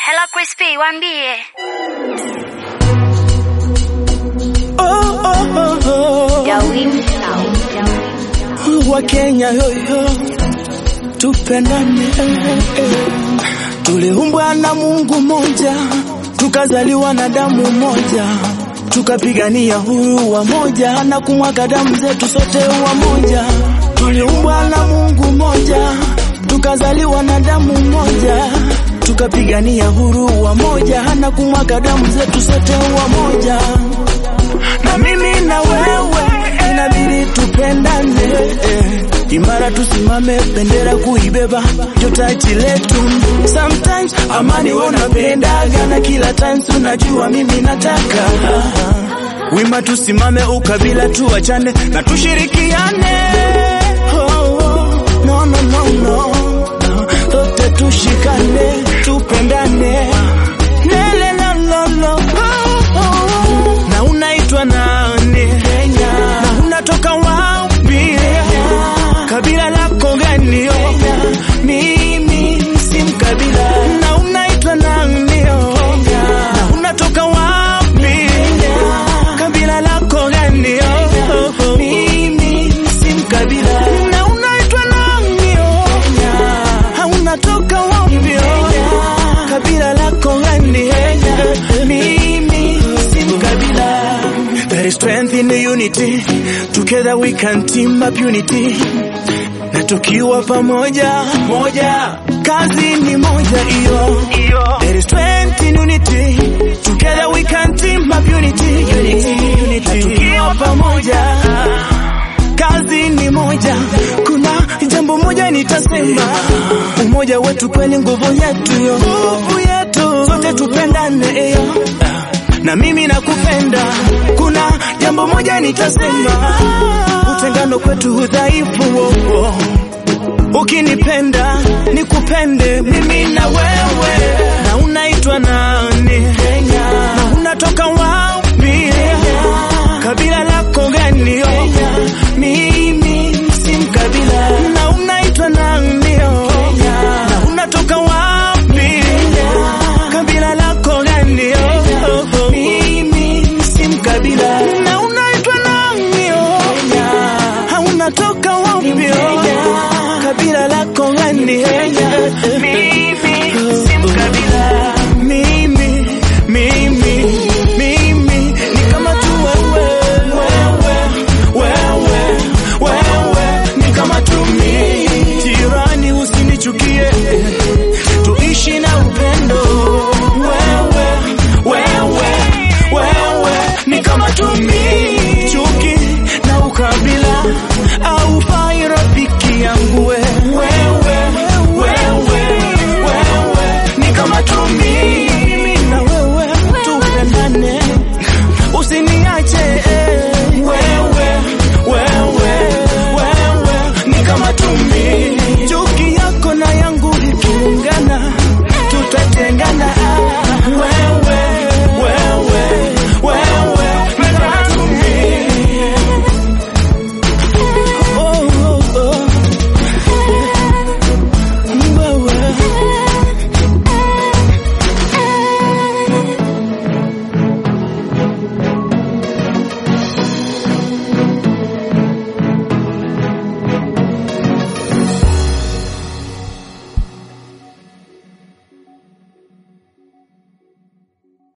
Hello Crispy, waambie. Oh, oh, oh, oh. Dawim Sound. wa Kenya yoyo, tupendane eh, eh. Tuliumbwa na Mungu moja, tukazaliwa na damu moja, tukapigania huru wa moja na kumwaga damu zetu sote wa moja. Tuliumbwa na Mungu moja, tukazaliwa na damu moja, tukapigania huru wa moja na kumwaga damu zetu sote wa moja na mimi na wewe inabidi tupendane eh. Imara tusimame, bendera kuibeba, ndio taji letu. Sometimes amani wanapendaga, na kila times unajua mimi nataka wima, tusimame, ukabila tuachane na tushirikiane. Oh, oh, no, no, no, no. Sote tushikane, tupendane Lele, lo, lo, lo. Oh, oh. Na unaitwa nani? Na unatoka wapi? Kabila lako gani? Mimi si mkabila. Na unaitwa nani? Na unatoka wapi? Kabila lako gani? Mimi si mkabila. Na unaitwa nani? Ha, unatoka wapi? Kabila lako gani? Mimi si mkabila. There is strength in the unity. Together we can team up unity. Na tukiwa pamoja moja, kazi ni moja hiyo. There is strength in unity. Together we can team up unity. Unity, unity. Na tukiwa pamoja kazi ni moja. Kuna jambo moja nitasema, umoja wetu kweli nguvu yetu yo, nguvu yetu, sote tupendane yo na mimi nakupenda. Kuna jambo moja nitasema, utengano kwetu udhaifu. Oh, oh. Ukinipenda nikupende mimi na wewe